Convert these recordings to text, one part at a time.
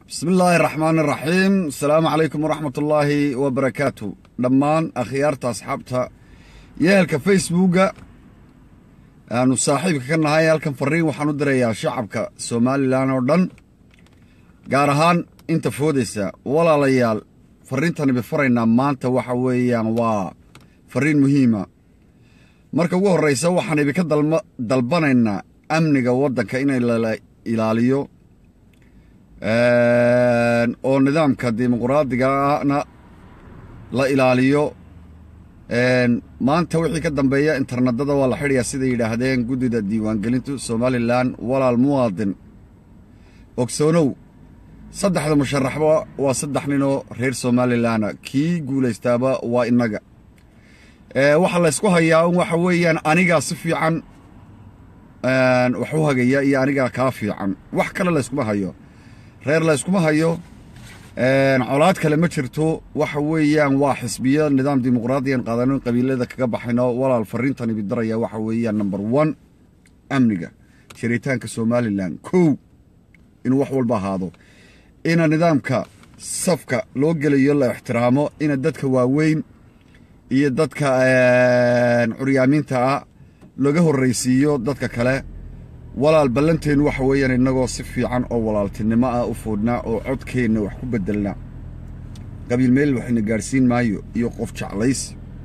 bismi illaahi araxmaan iraxiim asalaamu calaykum waraxmat ullaahi wabarakaatu dhammaan akhyaarta asxaabta yeelka facebooka aanu saaxiibka ka nahay halkan fariin waxaan u dirayaa shacabka somalilan oo dhan gaar ahaan inta foodaysa walaalayaal fariintani bifaraynaa maanta waxa weeyaan waa fariin muhiima marka ugu horraysa waxaan idinka dalbanaynaa amniga waddanka inay la ilaaliyo oo nidaamka dimuquraadigaana la ilaaliyo maanta wixii ka dambeeya internetada waa la xidhayaa siday yidhaahdeen guddida diiwaangelintu somalilan walaal muwaadin ogsoonow saddexda musharaxba waa saddex ninoo reer somalilana kii guulaystaaba waa innaga waxaa laysku hayaa un waxa weeyaan anigaa si fiican wax u hagaya iyo anigaa kaa fiican wax kale layskuma hayo reer layskuma hayo colaad kale ma jirto waxa weeyaan waa xisbiyo nidaam dimuqraadiyan qaadano in qabiilada kaga baxayno walaal fariintani bidaraya waxa weeyaan number one amniga jiritaanka somalilan kow inuu wax walba ahaado ina nidaamka safka loo gelayo la ixtiraamo ina dadka waaweyn iyo dadka curyaamiinta ah laga horraysiiyo dadka kale walaal ballanteennu waxa weeyaan innagoo si fiican oo walaaltinimo ah u foodhnaa oo codkeenna wax ku beddelna qabiil meel waxayna gaadhsiin maayo iyo qof jeclaysi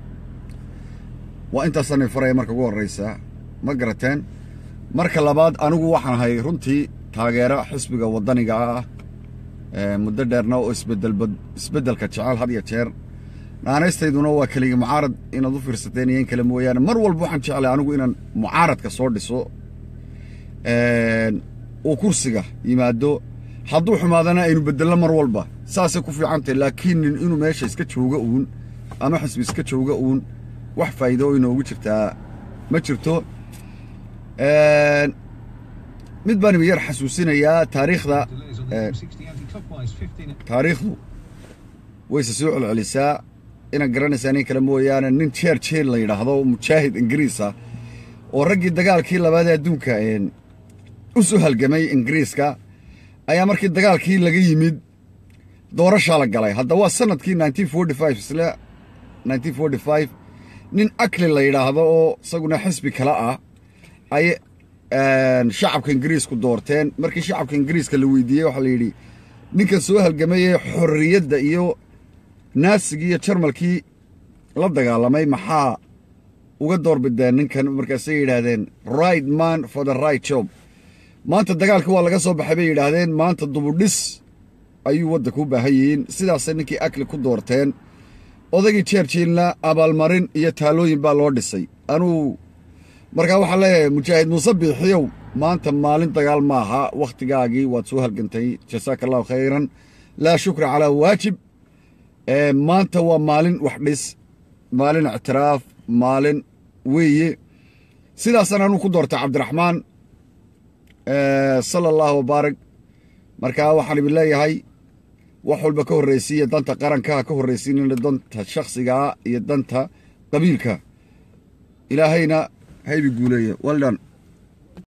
waa intaasanay faraya marka ugu horraysaa ma garateen marka labaad anigu waxaan ahay runtii taageero xisbiga waddaniga ah muddo dheerna oo isbeddelka jecel had iyo jeer naanaystayduna waa keligii mucaarad inaad u fiirsateen iyo in kale mooyaane mar walba waxaan jeclay anigu inaan mucaaradka soo dhiso uu kursiga yimaado hadduu xumaadana aynu beddelno mar walba saasay ku fiicantahy laakiin nin inuu meesha iska jooga uun ama xisbi iska jooga uun wax faa'iido oo inoogu jirtaa ma jirto mid baan iba yar xasuusinayaa taariikhda taariikhdu wayse soo celcelisaa inaad garanaysaa nin kale mooyaane nin jeer jeel la yidhaahdo mujaahid ingiriisa oo raggii dagaalkii labaad ee adduunka u soo halgamay ingiriiska ayaa markii dagaalkii laga yimid doorashaa la galay hadda waa sanadkii isle nin akli la yidhaahdo oo isaguna xisbi kale ah ay shacabka ingiriisku doorteen markii shacabka ingiriiska la weydiiyey waxaa la yidhi ninkan soo halgamayee xorriyadda iyo naasigii iyo jarmalkii la dagaalamay maxaa uga doorbideen ninkan markaasay yidhaahdeen right man for the right job maanta dagaalka waa laga soo baxay bay yidhaahdeen maanta dubudhis ayuu waddanka u baahan yihiin sidaasay ninkii akli ku doorteen odaygii jeerjiilna abaalmarin iyo taalooyin baa loo dhisay anuu markaa waxaa leeyahay mujaahid muuse biixiyow maanta maalin dagaal maaha wakhtigaagii waad soo halgantay jasaaka allahu khayran laa shukra calaa waajib maanta waa maalin wax dhis maalin ictiraaf maalin weeye sidaasaan anuu ku doortay cabdiraxmaan sala allahu wabaarig markaa waxaan idin leeyahay wax walba ka horraysiiya danta qaranka ha ka horraysiinina danta shakhsigaa iyo danta qabiilka ilaahayna haybi guuleeya well done